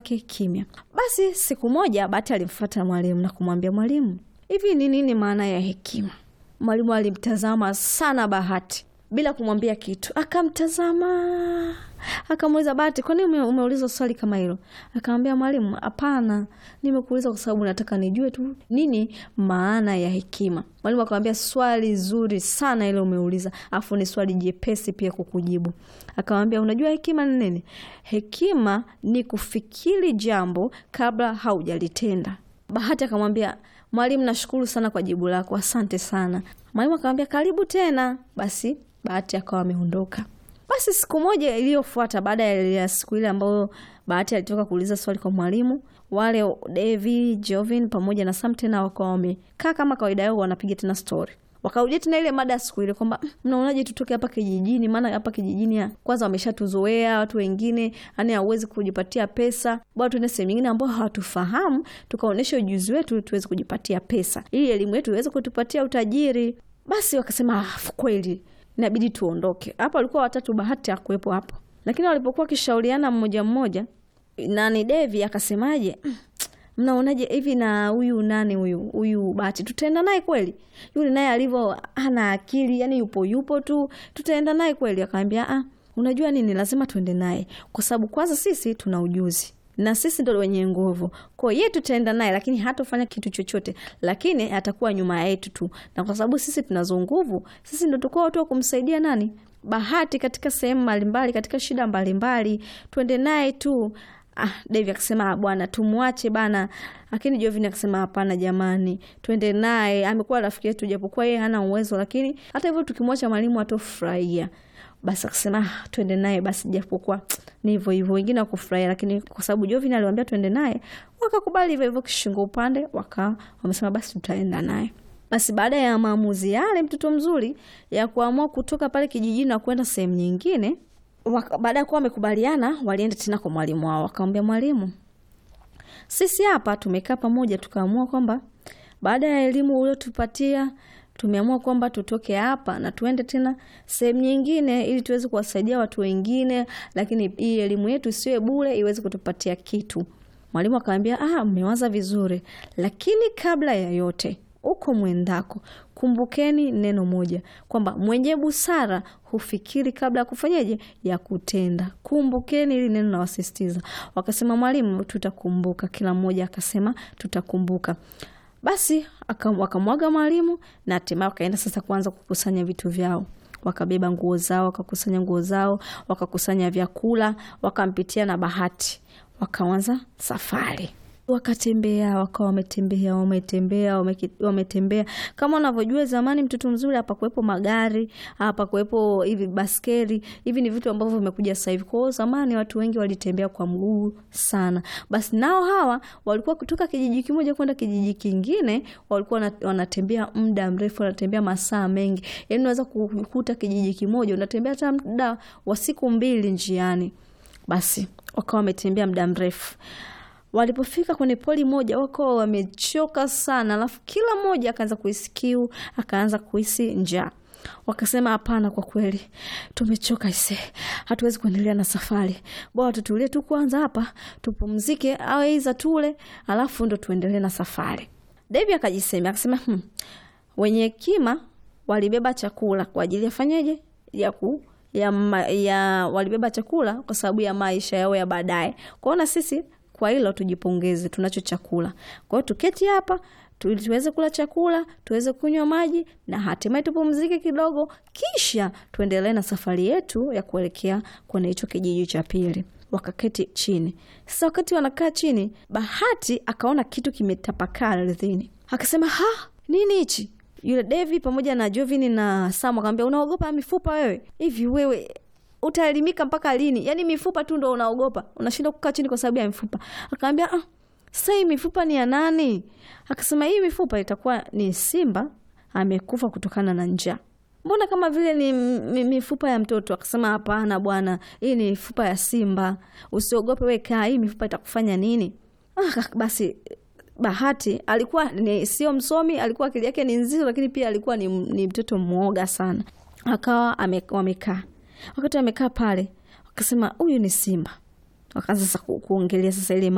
yake kimya. Basi siku moja Bahati alimfuata mwalimu na kumwambia, mwalimu, hivi ni nini maana ya hekima? Mwalimu alimtazama sana Bahati bila kumwambia kitu, akamtazama akamuuliza Bahati, kwa nini umeuliza swali kama hilo? Akamwambia mwalimu, hapana, nimekuuliza kwa sababu nataka nijue tu nini maana ya hekima. Mwalimu akamwambia, swali zuri sana ile umeuliza, afu ni swali jepesi pia kukujibu. Akamwambia, unajua hekima ni nini? Hekima ni kufikiri jambo kabla haujalitenda. Bahati akamwambia mwalimu, nashukuru sana kwa jibu lako, asante sana. Mwalimu akamwambia, karibu tena. Basi Bahati akawa ameondoka. Basi siku moja iliyofuata baada ya siku ile ambayo Bahati alitoka kuuliza swali kwa mwalimu, wale Devi, Jovin pamoja na Sam tena wakawa wamekaa kama kawaida yao, wanapiga tena stori. Wakarudia tena ile mada ya siku ile kwamba mnaonaje tutoke hapa kijijini, maana hapa kijijini kwanza wameshatuzoea watu wengine, yani hauwezi kujipatia pesa, bwana, tuende sehemu nyingine ambao hawatufahamu, tukaonyesha ujuzi wetu tuweze kujipatia pesa, ili elimu yetu iweze kutupatia utajiri. Basi wakasema kweli inabidi tuondoke hapa. Walikuwa watatu, Bahati hakuwepo hapo, lakini walipokuwa wakishauriana mmoja mmoja, nani Devi akasemaje, mnaonaje hivi na huyu nani huyu huyu Bahati, tutaenda naye kweli? Yule naye alivyo hana akili, yani yupo yupo tu, tutaenda naye kweli? Akaambia ah, unajua nini, lazima tuende naye kwa sababu kwanza sisi tuna ujuzi na sisi ndo wenye nguvu. Kwa hiyo tutaenda naye, lakini hatofanya kitu chochote, lakini atakuwa nyuma yetu tu, na kwa sababu sisi tunazo nguvu, sisi ndo tukao watu wa kumsaidia nani Bahati katika sehemu mbalimbali, katika shida mbalimbali, tuende naye tu. Ah, Devi akasema bwana, tumwache bana, lakini Jovini akasema hapana, jamani, twende naye, amekuwa rafiki yetu, japokuwa yeye hana uwezo, lakini hata hivyo tukimwacha mwalimu atofurahia. Basi akasema twende naye basi, japokuwa ni hivyo hivyo, wengine wakufurahia, lakini kwa sababu Jovini aliwaambia twende naye, wakakubali hivyo hivyo, kishingo upande, waka wamesema basi tutaenda naye. Basi baada ya maamuzi yale, mtoto mzuri ya kuamua kutoka pale kijijini na kwenda sehemu nyingine baada ya kuwa wamekubaliana, walienda tena kwa mwalimu wao, wakamwambia mwalimu, sisi hapa tumekaa pamoja, tukaamua kwamba baada ya elimu uliotupatia tumeamua kwamba tutoke hapa na tuende tena sehemu nyingine, ili tuweze kuwasaidia watu wengine, lakini hii elimu yetu isiwe bure, iweze kutupatia kitu. Mwalimu akamwambia, ah, mmewaza vizuri, lakini kabla ya yote uko mwendako, kumbukeni neno moja kwamba mwenye busara hufikiri kabla ya kufanyaje, ya kutenda. Kumbukeni hili neno, nawasisitiza. Wakasema mwalimu, tutakumbuka. Kila mmoja akasema tutakumbuka. Basi wakamwaga mwalimu na hatimaye wakaenda sasa kuanza kukusanya vitu vyao. Wakabeba nguo zao, wakakusanya nguo zao, wakakusanya vyakula, wakampitia na Bahati, wakaanza safari wakatembea wakawa wametembea wametembea wametembea. Kama unavyojua zamani, mtoto mzuri, hapakuwepo magari, hapakuwepo hivi baskeli, hivi ni vitu ambavyo vimekuja sasa hivi. Kwa hiyo zamani watu wengi walitembea kwa mguu sana. Basi nao hawa walikuwa kutoka kijiji kimoja kwenda kijiji kingine, walikuwa wanatembea muda mrefu, wanatembea masaa mengi, yaani unaweza kukuta kijiji kimoja unatembea hata muda wa siku mbili njiani. Basi wakawa wametembea muda mrefu Walipofika kwenye poli moja wakawa wamechoka sana, alafu kila mmoja akaanza kuhisi kiu, akaanza kuhisi njaa. Wakasema hapana, kwa kweli tumechoka ise, hatuwezi kuendelea na safari, bora tutulie tu kwanza hapa tupumzike, au iza tule, alafu ndo tuendelee na safari. Devi akajisema akasema, hmm, wenye hekima walibeba chakula kwa ajili ya fanyeje ya ku ya, ma, ya walibeba chakula kwa sababu ya maisha yao ya baadaye. Kwaona sisi kwa hilo tujipongeze, tunacho chakula. Kwa hiyo tuketi hapa tuweze kula chakula, tuweze kunywa maji na hatimaye tupumzike kidogo, kisha tuendelee na safari yetu ya kuelekea kwenye hicho kijiji cha pili. Wakaketi chini. Sasa wakati wanakaa chini, Bahati akaona kitu kimetapakaa ardhini, akasema ha, nini hichi? Yule Devi pamoja na Jovini na Sam akamwambia, unaogopa mifupa wewe? Hivi wewe utaelimika mpaka lini? Yaani mifupa tu ndo unaogopa, unashinda kukaa chini kwa sababu ya mifupa. Akaambia ah, sasa hii mifupa ni ya nani? Akasema hii mifupa itakuwa ni simba amekufa kutokana na njaa. Mbona kama vile ni mifupa ya mtoto? Akasema hapana bwana, hii ni mifupa ya simba, usiogope, we kaa, hii mifupa itakufanya nini? Ah, basi Bahati alikuwa ni sio msomi, alikuwa akili yake ni nzito, lakini pia alikuwa ni, ni mtoto mwoga sana. Akawa wamekaa wakati amekaa pale, wakasema huyu ni simba. Wakaanza sasa kuongelea sasa ile